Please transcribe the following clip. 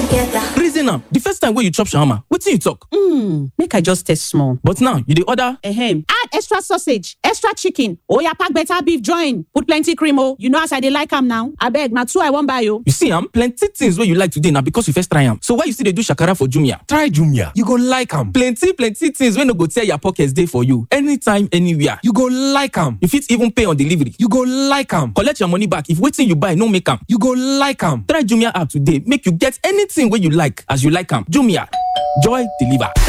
together. reason am the first time wey you chop shawarma wetin you talk. Hmm, make I just taste small. but now you dey order. Ahem. Add extra sausage, extra chicken. Oya pack better beef join. Put plenty cream oh. You know as I dey like am now. Abeg, na two I wan buy oh. you see am plenty things wey you like today na because you first try am so why you still dey do shakara for jumia. Try Jumia. You go like am. plenty plenty things wey no go tear your pocket dey for you anytime anywhere. You go like am. you fit even pay on delivery. You go like am. collect your money back if wetin you buy no make am. You go like am. try jumia app today make you get anything wey you like as you like am jumia joy deliver.